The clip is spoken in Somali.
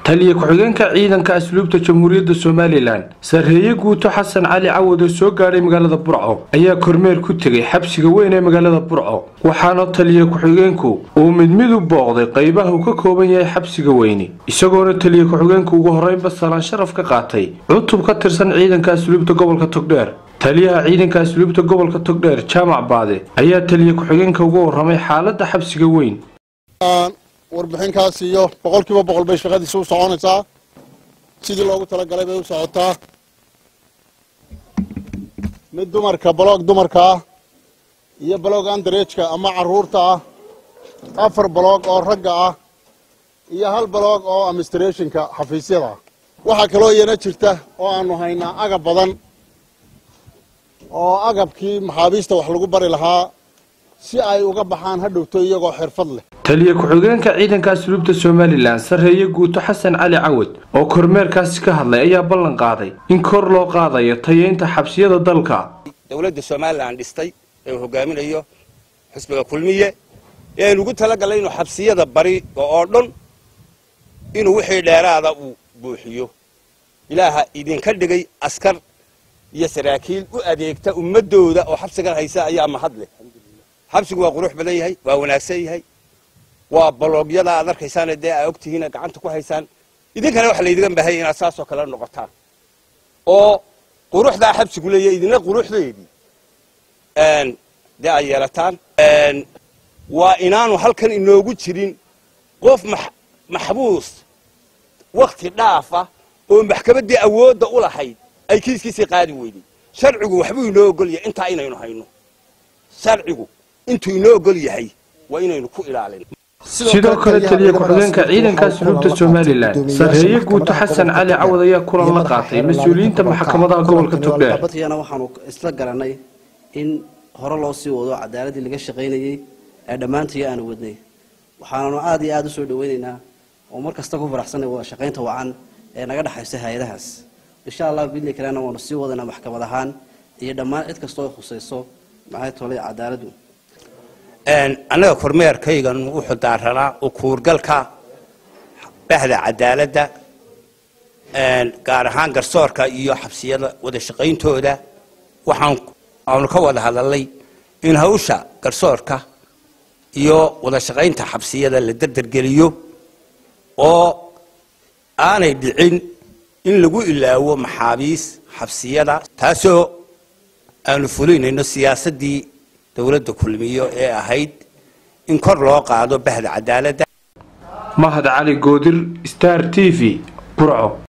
taliya ku-xigeenka ciidanka asluubta jamhuuriyadda somalilan sarreeye guuto xasan cali cawad oo soo gaadhay magaalada burco ayaa kormeer ku tegay xabsiga weyn ee magaalada burco waxaana taliya ku-xigeenku uu mid mid u booqday qaybaha uu ka kooban yahay xabsiga weyni isagoona taliya ku-xigeenku ugu horreynba salaan sharaf ka qaatay cutub ka tirsan ciidanka asluubta gobolka togdheer taliyaha ciidanka asluubta gobolka togdheer jaamac baade ayaa taliya ku-xigeenka uga warramay xaaladda xabsiga weyn warbixinkaas iyo boqol kiiba boqol bay shaqadiisa u soconaysaa sidii loogu talagalay bay u socotaa mid dumarka baloog dumarka ah iyo baloog andareejka ama caruurta ah afar baloog oo ragga ah iyo hal baloog oo administrationka xafiisyada ah waxaa kaloo iyana jirta oo aanu haynaa agab badan oo agabkii maxaabiista wax lagu bari lahaa si ay uga baxaan hadhowto iyagoo xirfad leh taliya ku-xigeenka ciidanka asluubta somalilan sarreeye guuto xasan cali cawad oo kormeerkaasi ka hadlay ayaa ballan qaaday in kor loo qaadayo tayeynta xabsiyada dalka dowladda somalilan dhistay ee uu hogaaminayo xisbiga kulmiye ee aynu ugu talagalnay inuu xabsiyada bari oo dhan inuu wixii dheeraada uu buuxiyo ilaaha idinka dhigay askar iyo saraakiil u adeegta ummadooda oo xabsigan haysa ayaa mahad leh xabsigu waa qurux badan yahay waa wanaagsan yahay waa baloogyada aad arkaysaan dee aa ogtihiin gacanta ku haysaan idinkana waxa laydigan baahaya inaad saasoo kale noqotaan oo quruxdaa xabsigu leeyahay idina quruxdeedii dee ay yeelataan waa inaanu halkan inoogu jirin qof maxbuus wakti dhaafa oo maxkamaddii awoodda u lahayd ay kiiskiisii qaadi weyday sharcigu waxbuu inoo ogol yahay intaa inaynu hayno sharcigu intuu inoo ogol yahay waa inaynu ku ilaalin sidoo kale taliya ku-xigeenka ciidanka asluubta somalilan sarreeye guuto xasan cali cawad ayaa kulan la qaatay mas-uuliyiinta maxkamadaha gobolka togdheer badkiyana waxaanu isla garanay in hore loo sii wado cadaaladii laga shaqaynayey ee dhammaantii aanu wadnay waxaananu aad iyo aada u soo dhaweynaynaa oo mar kasta ku faraxsanay wada shaqaynta wacan ee naga dhexaysa hay-adahaas insha allah bidni kalena waanu sii wadanaa maxkamad ahaan iyo dhammaan cid kastoo ay khusayso maxay tolay cadaaladdu annaga kormeerkaygan wuxuu daaranaa ukuurgalka bahda cadaaladda gaar ahaan garsoorka iyo xabsiyada wada shaqayntooda waxaan aanu ka wada hadalnay in hawsha garsoorka iyo wada shaqaynta xabsiyada la derdergeliyo oo aanay dhicin in lagu ilaawo maxaabiis xabsiyada taasoo aanu fulinayno siyaasaddii dowladda kulmiyo ee ahayd in kor loo qaado bahda cadaaladda mahad cali goodir star t v burco